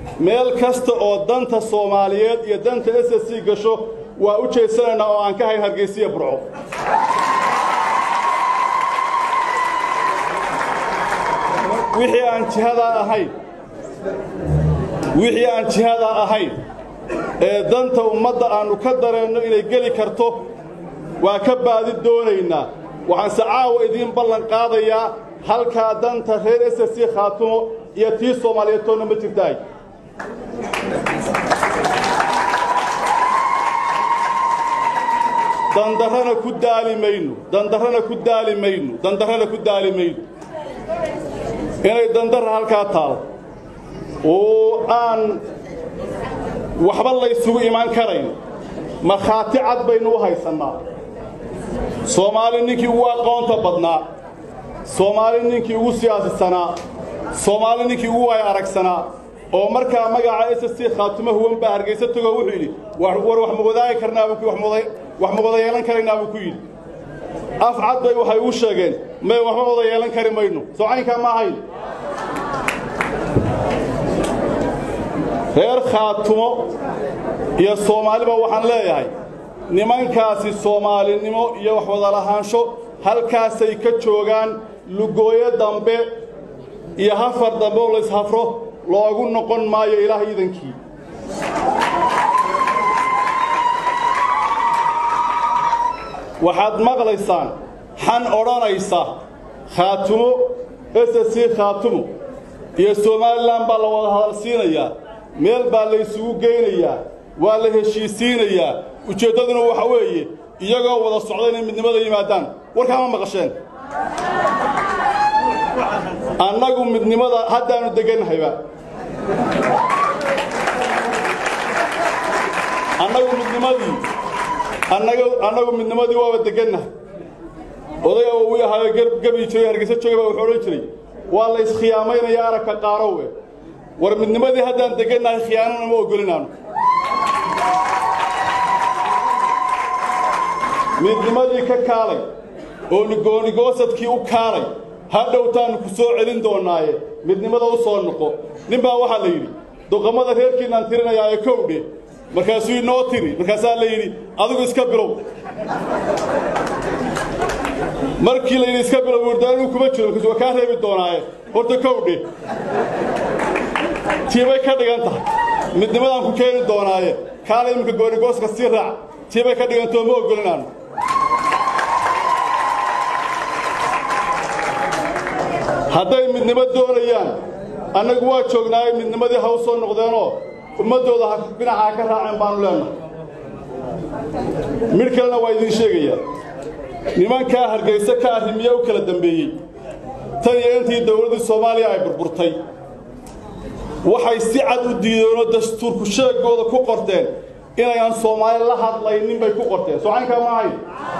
meel kasta oo danta soomaaliyeed iyo danta s s c gasho waa u jeedsanaynaa oo aan ka hayn hargaysiya burco wixii aan jihadaa ahayn wixii aan jihadaa ahayn ee danta ummadda aannu ka dareenno inay geli karto waa ka baadi doonaynaa waxaanse caawa idiin ballan qaadayaa halkaa danta reer s s c khaatumo iyo tii soomaaliyeed toonna ma jirtaay dandarrana ku daali mayno dandarrana ku daali mayno dandarrana ku daali mayno inay dandarra halkaa taal oo aan waxba laysugu imaan karayn markhaati cad baynu u haysannaa soomaali ninkii ugu aqoonta badnaa soomaali ninkii ugu siyaasisanaa soomaali ninkii ugu waay aragsanaa oo markaa magaca s s c khaatumo huwan baa hargaysa togo wuxuu yidhi war wax ma wadaagi karnaabuu wax ma wada yeelan karaynaa buu ku yidhi af cad bay waxay uu sheegeen may waxba wada yeelan kari mayno soo caynkaa ma ahayn reer khaatumo iyo soomaaliba waxaan leeyahay nimankaasi soomaalinimo iyo wax wada lahaansho halkaasay ka joogaan lugooyo dambe iyo hafar dambe oo layshafro loogu noqon maayo ilaah iidankii waxaad maqlaysaan xan odhanaysa khaatumo s s c khaatumo iyo somalilan baa la wada hadalsiinayaa meel baa laysugu geynayaa waa la heshiisiinayaa ujeeddaduna waxa weeye iyagoo wada socda inay midnimada yimaadaan warkaa ma maqasheen annagu midnimada haddaannu degannahayba annagu midnimadii annagu midnimadii waaba degannahay odayga uu ahaayo gabii jiray hargeysa joogay baa wuxuu odhan jiray waa la iskhiyaamaynaya aragka qaarowwe war midnimadii haddaan degannahay khiyaanana ma ogolinaanu midnimadii ka kaalay oo nigoonigoosadkii u kaalay hadhowtaannu ku soo celin doonnaaye midnimada u soo noqo nin baa waxaa la yidhi doqammada reerkiinaan tirinayaa ee kowdhe markaasuu inoo tiri markaasaa la yidhi adigu iska bilow markii la yidhi iska bilow wurdaanuu kuma jiro markaas waa kaa reebi doonaaye horta kowdhe tiibay ka dhigan tahay midnimadaan ku keeni doonaaye kaala iminka goonigooska sii raac tiibay ka dhigantoo ma ogolinaannu hadday midnimo doonayaan annagu waa joognaaye midnimadii ha u soo noqdeenoo ummaddooda ha dhinacaa ka raaceen baannu leennahay midh kalena waa idiin sheegayaa nimankaa hargayse ka arrimiye u kala dambeeyey tan iyo intii dawladdii soomaaliya ay burburtay waxay si cad u diideenoo dastuurku sheegooda ku qorteen inayaan soomaali la hadlaynin bay ku qorteen soo caynkaa ma ahayn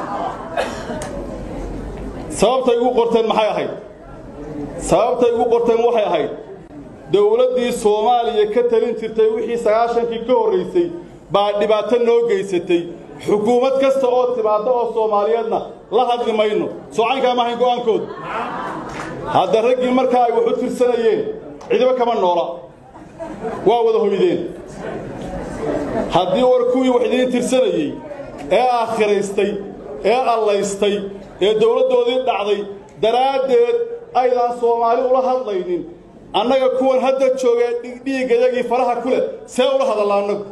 sababtay ugu qorteen maxay ahayd sababtay ugu qorteen waxay ahayd dawladdii soomaaliya ka talin jirtay wixii sagaashankii ka horraysay baa dhibaato noo geysatay xukuumad kasta oo timaadda oo soomaaliyeedna la hadli mayno soo caynkaa ma ahayn go'aankooda hadda raggii markaa ay wax u tirsanayeen cidiba kama noola waa wada hoydeen haddii war kuwii wax idiin tirsanayey ee aakhiraystay ee allaystay ee dawladdoodii dhacday daraaddeed aydaan soomaali ula hadlaynin annaga kuwan hadda joogee dhiiggayagii faraha ku leh see ula hadalla annagu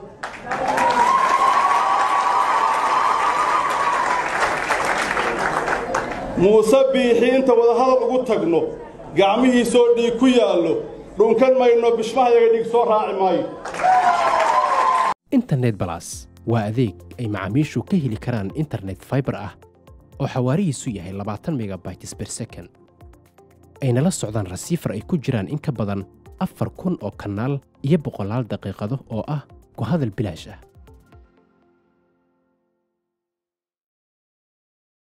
muuse biixi inta wadahadal ugu tagno gacmihiisoo dhiig ku yaallo dhunkan mayno bishmahayaga dhiig soo raaci maayo internet balas waa adeeg ay macaamiishu ka heli karaan internet faibar ah oo xawaarihiisu yahay labaatan megabytes ber second ayna la socdaan rasiifar ay ku jiraan in ka badan afar kun oo kanaal iyo boqolaal daqiiqado oo ah ku hadal bilaash ah